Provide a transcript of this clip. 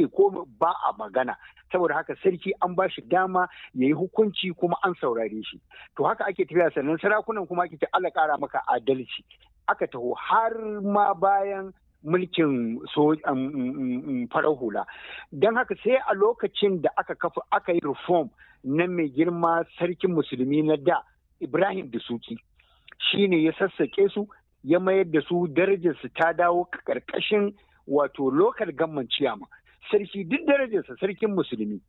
ake ko ba a magana saboda haka sarki an ba shi dama ya yi hukunci kuma an saurare shi to haka ake tafiya sannan sarakunan kuma ake ce Allah kara maka adalci aka taho har ma bayan mulkin so farar hula don haka sai a lokacin da aka kafa aka yi reform na mai girma sarkin musulmi na da ibrahim da suki shine ya sassaƙe su ya mayar da su darajarsu ta dawo karkashin wato lokal gamman ciyama sarki duk darajarsa sarkin musulmi